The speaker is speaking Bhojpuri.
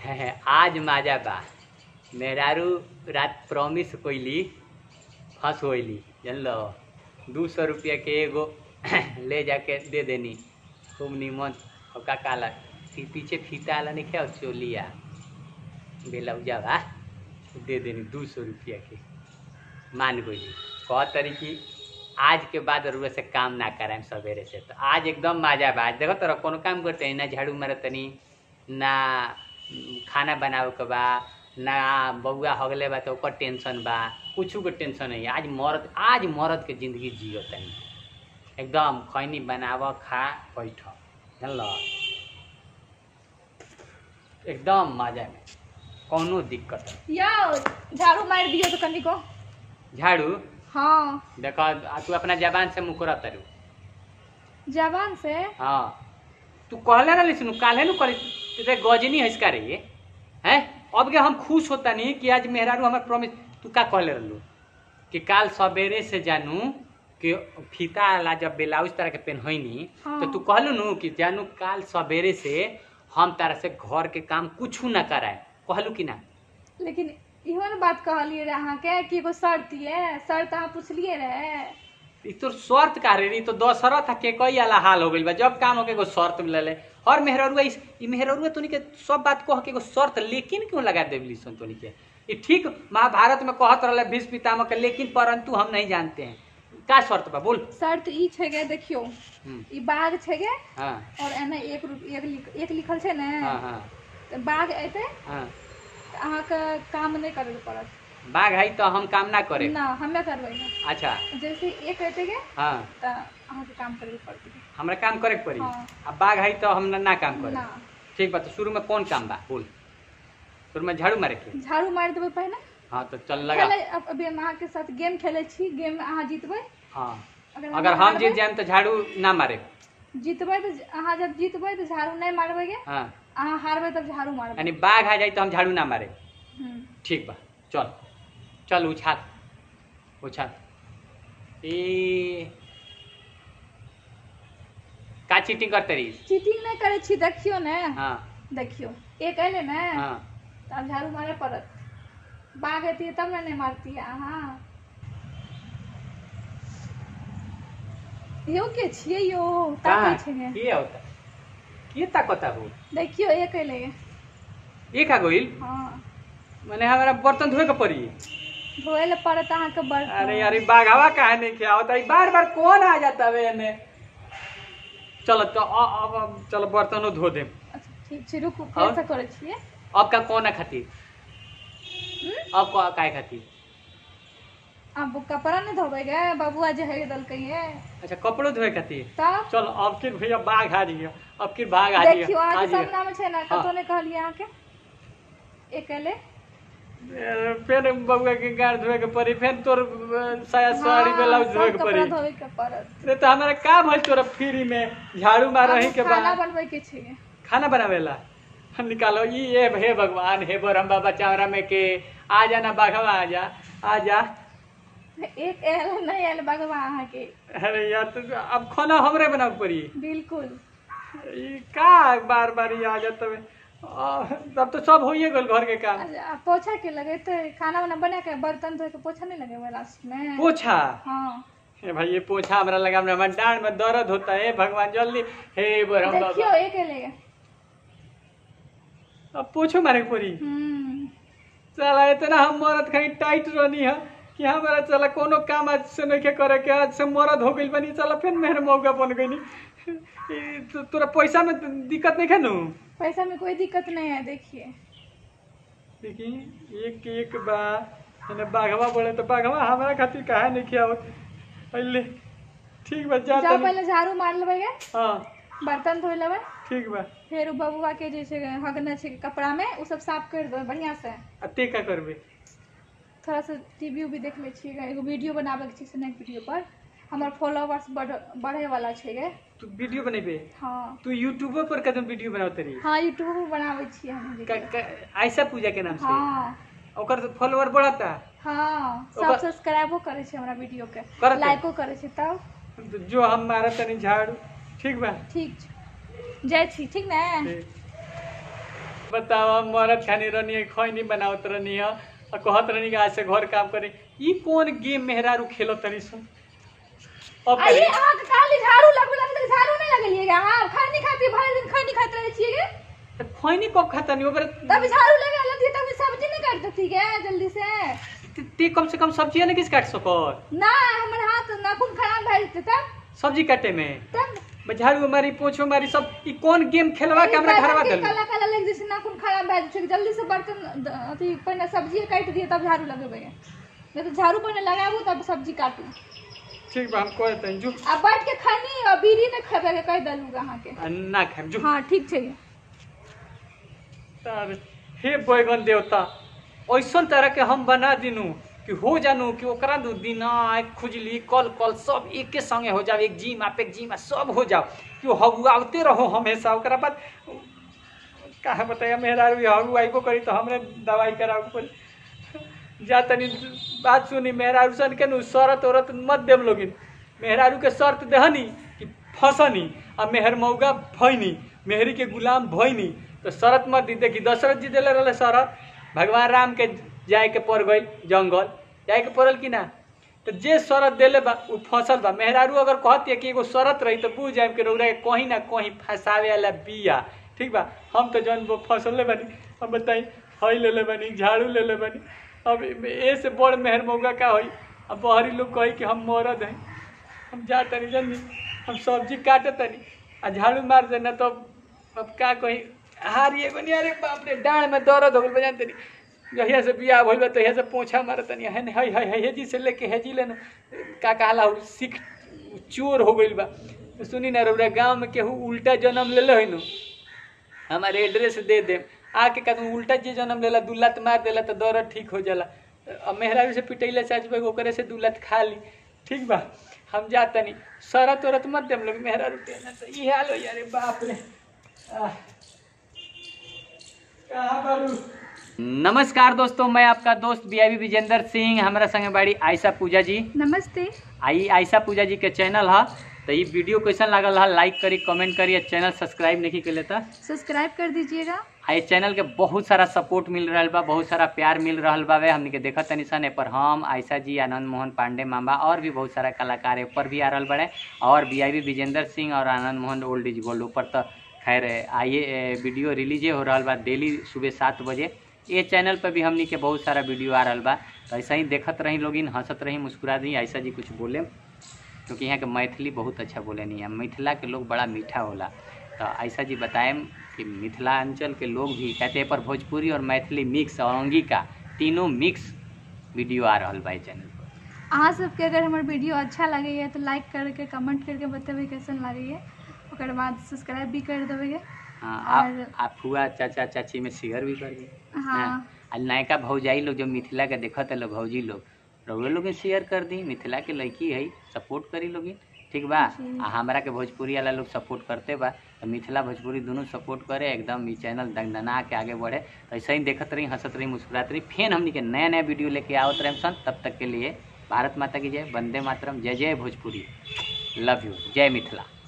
है, है, आज माजा बा मेहरारू रात प्रॉमिस कोइली फंस होइली जानलो दू सौ रुपया के एगो ले जाके दे देनी खूब निमन और का काला फी, पीछे फीता वाला नहीं क्या चोलिया बेलौजा बा दे देनी दू सौ रुपया के मान गई कह तरी कि आज के बाद रुए से काम ना कराएम सवेरे से तो आज एकदम मजा बा आज देखो तोरा कोनो काम करते हैं ना झाड़ू मारतनी ना उम, खाना बनावे के बा ना बउआ हगले बा तो ओकर टेंशन बा कुछ के टेंशन नहीं आज मर्द आज मर्द के जिंदगी जियो तनी एकदम खैनी बनाव खा बैठ जानल एकदम मजा में कौनो दिक्कत नहीं। यो झाड़ू मार दियो तो कनी को झाड़ू हाँ देखो आ तू अपना जबान से मुकरा तरू जवान से हाँ तू कहले ना सुनू काले नु करी रे गजनी है इसका रे हैं अब के हम खुश होता नहीं कि आज मेहरारू हमार प्रॉमिस तू का कहले रहलू कि काल सवेरे से जानू कि फीता ला जब ब्लाउज तरह के पहननी हाँ। तो तू कहलू नु कि जानू काल सवेरे से हम तारा से घर के काम कुछ ना कराए कहलू कि ना लेकिन इहो ने बात कहलिए रहे अहाँके कि एगो शर्त ये शर्त अहाँ पूछलिए रहे ई तो शर्त का रे ई तो दशरथ के कई आला हाल हो गइल बा जब काम हो के एगो शर्त ले ले और मेहररुआ इस ई मेहररुआ तोनी के सब बात कह के एगो शर्त लेकिन क्यों लगा देवली सन तोनी के ई ठीक महाभारत में कहत रहले भीष्म पितामह के लेकिन परंतु हम नहीं जानते हैं का शर्त बा बोल शर्त ई छै गे देखियो हम्म, ई बाघ छै गे हाँ और एने एक रुप- एक लिख- एक लिखल छै ने हाँ हाँ तऽ बाघ एतै हाँ तऽ अहाँके काम नहि करय पड़त बाघ है तो हम काम ना करे ना हमे करबै ने अच्छा जैसे एक एतै गे हाँ तऽ अहाँके काम करबै पड़तै हमरा काम करे के पड़ी हाँ। अब बाघ है तो हम ना, ना काम करे ना ठीक बा तो शुरू में कौन काम बा बोल शुरू में झाड़ू मारे के झाड़ू मारि देबै पहिने हाँ तो चल लगा खेलै अब अभी हम अहाँके साथ गेम खेलै छी गेम में अहाँ जीतबै हाँ अगर अगर हम हारबै- जीत जाएम तो झाड़ू ना मारे जीतबै तऽ अहाँ जब जीतबै तऽ झाड़ू नहि मारबै गे हाँ अहाँ हारबै तब झाड़ू मारबै यानी बाघ आ जाए तो हम झाड़ू ना मारे हम्म। ठीक बा चल चल उछाल उछाल ए का चीटिंग करते रही चीटिंग नहि करै छी देखियौ ने हाँ देखियौ एक एलै ने हाँ तऽ आब झाड़ू मारय पड़त बाघ एतियै तब ने नहि मारतियै अहाँ यौ के छियै यौ ताकै कहाँ छै ने के होता के ताकता हो देखियो एक एलै एक आ गइल हाँ माने हमारा बर्तन धोए के पड़ी धोए लए पड़त अहाँके बर्तन अरे यार ई बाघावा काहे नहीं किया होता ई बार बार कौन आ जाता है एने चलो तो अ- अब अब चलो बर्तनों धो दे अच्छा ठीक छै रुकू और? कैसे करै छियै अब का कौन है खातिर हम्म? अब का काय खातिर अब कपड़ा नहि धोबै गे बबुआ जे है देलकै ये अच्छा कपड़ो धोए खातिर तब चल अब फिर भैया बाघ आ रही है अब फिर बाघ आ रही देखियो है आ अहाँके रही है। सामना में छै ने हाँ। कतौ नहि कहलियै अहाँके एक एलै ए, फिर बउआ के गाड़ धोए के पड़ी फिर तोर अ, साया साड़ी हाँ, ब्लाउज सब धोए के कपड़ा पड़ी धोवे के पड़त अरे तो हमारा का भइल तोरा फ्री में झाड़ू मार रही अब के खाना बाद बनबै के छै खाना बनावेला निकालो ई ए हे भगवान हे बरम्बा बचावरा में के आ जाना बाघवा आ जा आ जा एक एल नहीं एल बगवा अहाँके अरे यार तो अब खाना हमरे बनावे पड़ी बिल्कुल ई का बार बार ये आ जाता है आ, तब तो सब होइए गल घर के काम अच्छा, आ पोछा के लगेते खाना वाना बना के बर्तन धोए के पोछा नहीं लगेबै लास्ट में पोछा हाँ हे भाई ये पोछा हमरा लगा हमरा हमारे डांड में दर्द होता है भगवान जल्दी हे बरम देखियो बाबा एक एले अब पोछो मारे के पड़ी हम्म चला इतना हम मरद कहीं टाइट रहनी है कि हमारा चला कोनो काम आज से नहीं के करे के आज से मरद हो गइल बनी चला फिर मेरे मौका बन गई तो, तोरा पैसा में दिक्कत नहीं है नु पैसा में कोई दिक्कत नहीं है देखिए देखी एक एक बा एने बाघवा बोले तो बाघवा हमारा खातिर काहे नहीं किया होत पहले ठीक बा जा जाओ तनी पहले झाड़ू मार लेबै गे हाँ बर्तन धोइ लेबै ठीक बा फेर उ बबुआ के जे छै हगने छै कपड़ा में उ सब साफ कर देबै बढ़िया से आ ते का करबे थोड़ा सा टीवी उवी देख लै छियै गे, एगो वीडियो बनाबे के छै स्नैक वीडियो पर हमर फॉलोवर्स बढ़ बढ़े वाला छै गे तू वीडियो बनेबे हाँ तू यूट्यूब पर कदम वीडियो बनावत रही हाँ यूट्यूब पर बनाबै छियै हम क- वीडियो क- आयशा पूजा के नाम से हाँ ओकर फॉलोअर बढ़ता हाँ सब ओकर- सब्सक्राइबो करे छै हमरा वीडियो के करत है? लाइको करे छै तब जो हम मारा तनी झाड़ू ठीक बा ठीक छै जाइ छी ठीक ने ठीक। बतावा मरद खानी रहनी है खैनी बनावत रहनी है और कहत रहनी कि आज से घर काम करे ई कौन गेम मेहरारू खेलो तनी सुन अब अरे करी। अहाँ के खाली झाड़ू लगबे लगते झाड़ू नहीं लगलिएगा हाँ खैनी खाती भर दिन खैनी खाते रहे छिए तो खैनी कब खाता नहीं ओकरा तभी झाड़ू लगा लेती है तभी सब्जी नहीं काट देती है जल्दी से ते- ते कम से कम सब्जी नहीं किस काट सकर ना हमारे हाथ नाखून खराब भए जेते तब सब्जी काटे में तब झाड़ू मारी पोछो मारी सब ई कौन गेम खेलवा के हमरा घरवा के दल काला काला लग जैसे नाखून खराब भए जेते जल्दी से बर्तन द- अथी पहले सब्जी काट दिए तब झाड़ू लगेबे नहीं तो झाड़ू पहले लगाबू तब सब्जी काटू ठीक बा हम कह देते जो आ बैठ के खैनी और बीड़ी नहीं खेबे के कह दलू अहाँ के आ, ना खाम जो हाँ ठीक छै तार हे बैगन देवता ऐसन तरह के हम बना दिनू कि हो जानू कि ओकरा दू दिन आँख खुजली कल कल सब एके संगे हो जाओ एक जिम आप एक जिम सब हो जाओ कि वो हगुआते रहो हमेशा ओकरा बाद कहा बताया मेहरारू हगु आइबो करी तो हमरे दवाई करावे पड़ी जा तनी बात सुनी मेहरारू सन के नु शरत औरत मत देम लोगिन मेहरारू के शर्त देहनी कि फसनी आ मेहर मौगा भैनी मेहरी के गुलाम भैनी तो शरत मत दी देखी दशरथ जी दिले रहले शरत भगवान राम के जाए के पड़ गई जंगल जाए के पड़ल कि ना तो जे शरत देले बा उ फसल बा मेहरारू अगर कहती है कि एगो शरत रही तो बुझ जाए कि रौरा के कहीं ना कहीं फंसावे वाला बिया ठीक बा हम तो जौन वो फसल ले बनी हम बताई हई ले ले बनी झाड़ू ले ले बनी अब ए से बड़ मेहर मौका का होई अब बहरी लोग कही कि हम मरद हैं हम जा तनी जनी हम सब्जी काटे तनी आ झाड़ू मार देना तो अब का कही हारिए बनी अरे बाप रे डाँड में दर्द हो गल बजान तनी जहिया से बियाह भइल बा तहिया से पोछा मारत तनी हन हई हई हई हेजी से लेके हेजी लेनु का कहला उ सिख चोर हो गइल बा तो सुनी ना रउरा गांव में केहू उल्टा जन्म लेले है नु हमारे एड्रेस दे दे आके का उल्टा जे जन्म लेला दू लात मार देला तो दर्द ठीक हो जाला अब मेहरारू से पिटैला चाच भाई ओकरे से दू लात खा ली ठीक बा हम जा तनी शरत उरत मत देम लोग मेहरारू के ना तो ई हाल हो यारे बाप रे आह। कहाँ बारू नमस्कार दोस्तों मैं आपका दोस्त बी आई विजेंद्र सिंह हमारा संगे बाड़ी आयशा पूजा जी नमस्ते आई आयशा पूजा जी के चैनल है तो ये वीडियो कैसन लागल है लाइक करी कमेंट करी और चैनल सब्सक्राइब नहीं कर लेता सब्सक्राइब कर दीजिएगा आ ये चैनल के बहुत सारा सपोर्ट मिल रहा बा बहुत सारा प्यार मिल रहा बा वे हमने के देखत तनी सन पर हम आयशा जी आनंद मोहन पांडे मामा और भी बहुत सारा कलाकार ए पर भी आ रहा बड़े और बी आई विजेंद्र सिंह और Anand Mohan old is gold ऊपर तो खैर आइए वीडियो रिलीजे हो रहा बा डेली सुबह सात बजे ये चैनल पर भी हमनी के बहुत सारा वीडियो आ रहा बा तो ऐसा ही देखत रही लोगिन हंसत रही मुस्कुरा रही ऐसा जी कुछ बोले क्योंकि यहाँ के मैथिली बहुत अच्छा बोले नहीं है मिथिला के लोग बड़ा मीठा होला तो ऐसा जी बताएं कि मिथिलांचल के लोग भी कहते हैं पर भोजपुरी और मैथिली मिक्स और अंगिका तीनों मिक्स वीडियो आ रहा बा चैनल पर अहाँ सबके अगर हमर वीडियो अच्छा लगैए तो लाइक करके कमेंट करके बतेबै कैसन लागैए ओकर बाद सब्सक्राइब भी कर देबै हाँ आप और- आप हुआ चाचा चाची में शेयर भी कर दी हाँ आ नयका भौजाई लोग जो मिथिला के देखत है लोग भौजी लोग रउए लोग शेयर कर दी मिथिला के लड़की है सपोर्ट करी लोगी ठीक बा जी। आ हमरा के भोजपुरी वाला लोग सपोर्ट करते बा तो मिथिला भोजपुरी दोनों सपोर्ट करे एकदम ई चैनल दंगदना के आगे बढ़े तो ऐसे ही देखत रही हंसत रही मुस्कुरात रही फेन हमनी के नया नया वीडियो लेके आवत रहे सन तब तक के लिए भारत माता की जय वंदे मातरम जय जय भोजपुरी लव यू जय मिथिला